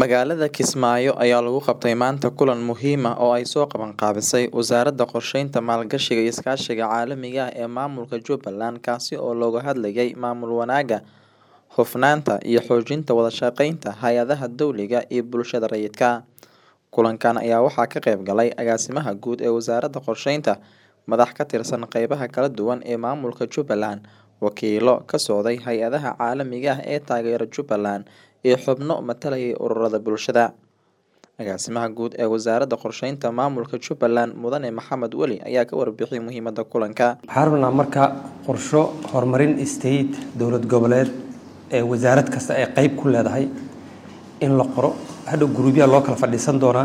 Magaalada Kismaayo ayaa lagu qabtay maanta kulan muhiim ah oo ay soo qaban qaabisay Wasaaradda Qorsheynta, Maalgashiga iyo Iskaashiga Caalamiga ah ee Maamulka Jubbaland kaasi oo looga hadlayay maamul wanaagga, hufnaanta iyo xoojinta wada shaqeynta hay'adaha dowliga iyo bulshada rayidka ah. Kulankan ayaa waxaa ka qayb galay Agaasimaha Guud ee Wasaaradda Qorsheynta, madax ka tirsan qeybaha kala duwan ee maamulka Jubbaland, wakiillo ka socday hay'adaha caalamiga ah ee taageera Jubbaland, iyo xubno matalayay ururada bulshada. Agaasimaha Guud ee Wasaaradda Qorsheynta Maamulka Jubbaland, Mudane Maxamed Weli ayaa ka warbixiyay muhiimadda kulanka. waxaan rabnaa marka qorsho horumarin state dowlad goboleed ee wasaarad kasta ay qeyb ku leedahay in la qoro hadhow guruubyaa loo kala fadhiisan doonaa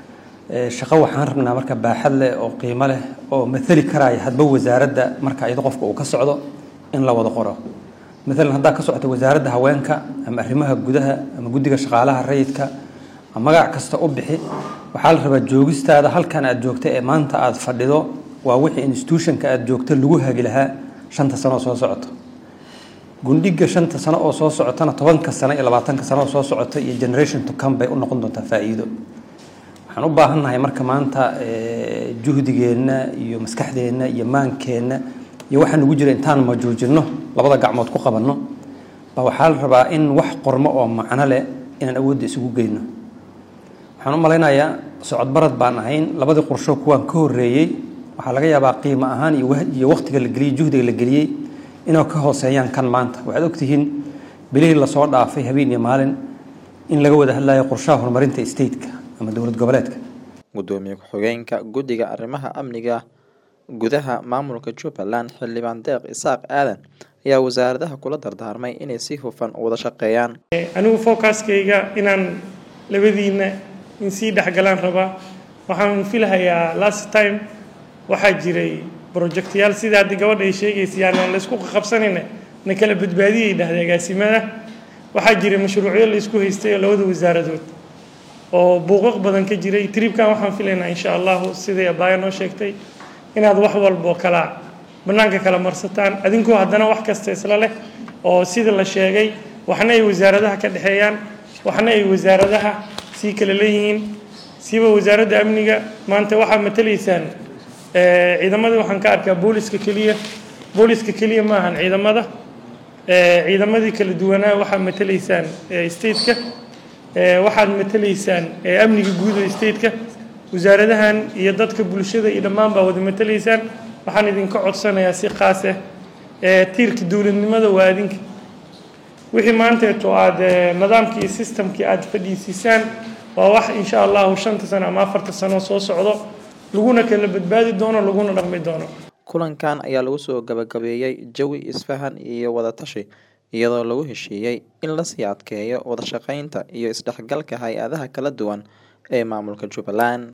Ee, shaqo waxaan rabnaa marka baaxad leh oo qiimo leh oo mathali karaya hadba wasaaradda marka iyada qofka uu ka socdo in la wada qoro maalan haddaa ka socota wasaaradda haweenka ama arrimaha gudaha ama guddiga shaqaalaha rayidka ama magac kasta u bixi waxaa la rabaa joogistaada halkan aad joogta ee maanta aad fadhido waa wixii institutionka aad joogta lagu hagi lahaa shanta sano oo soo socota gundhiga shanta sano oo soo socotana tobanka sano iyo labaatanka sano oo soo socota iyo generation to come bay u noqon doontaa faa'iido waxaan u baahannahay marka maanta eh, juhdigeenna iyo maskaxdeenna iyo maankeenna iyo waxaa nagu jira intaan majuujinno labada gacmood ku qabanno baa waxaa la rabaa in wax qormo oo macno leh inaan awoodda isugu geyno waxaan u malaynayaa socod barad baan ahayn labadii qorsho kuwaan ka horreeyey waxaa laga yaabaa qiimo ahaan iyo wah- iyo waqtiga la geliyey juhdiga la geliyey inay ka hooseeyaan kan maanta waxaad ogtihiin bilihii lasoo dhaafay habeen iyo maalin in laga wada hadlayo qorshaha horumarinta stateka ama dowlad goboleedka Gudoomiye ku-xigeenka Guddiga Arrimaha Amniga Gudaha Maamulka Jubbaland, Xildhibaan Deeq Isaaq Aadan ayaa wasaaradaha kula dardaarmay inay si hufan u wada shaqeeyaan. anigu focuskayga inaan labadiina in sii dhexgalaan rabaa waxaan filahayaa last time waxaa jiray projectyaal sida hadda gabadha ay sheegaysa yani aan laysku qabsanayna na kala badbaadiyay dhahda agaasimada waxaa jiray mashruucyo la isku haystay oo labada wasaaradood oo buuqaq badan ka jiray tribkan waxaan filaynaa insha allahu siday abaayo noo sheegtay inaad wax walbo kala bannaanka kala marsataan adinkoo haddana wax kasta isla leh oo sida la sheegay waxna ay wasaaradaha ka dhexeeyaan waxna ay wasaaradaha sii kala leeyihiin siiba wasaaradda amniga maanta waxaa matalaysaan eh, ciidamadii waxaan ka arkaa booliska keliya booliska keliya ma ahan ciidamada Eh, ciidamadii kala duwanaa waxaad matalaysaan eh, stateka Eh, waxaad matalaysaan eh, amniga guud ee stateka wasaaradahan iyo dadka bulshada iyo dhammaan baa wada matalaysaan waxaan idinka codsanayaa si qaas ah eh, tiirka dowladnimada waa adinka wixii maanteeto aad eh, nidaamkii iyo systemkii aad fadhiisiisaan waa wax insha allahu shanta sano ama afarta sano soo socdo laguna kala badbaadi doono laguna dhaqmi doono Kulankan ayaa lagu soo gabagabeeyay jawi isfahan iyo wada tashi iyadoo lagu heshiiyey in la sii adkeeyo wada shaqeynta iyo isdhexgalka hay'adaha kala duwan ee maamulka Jubbaland.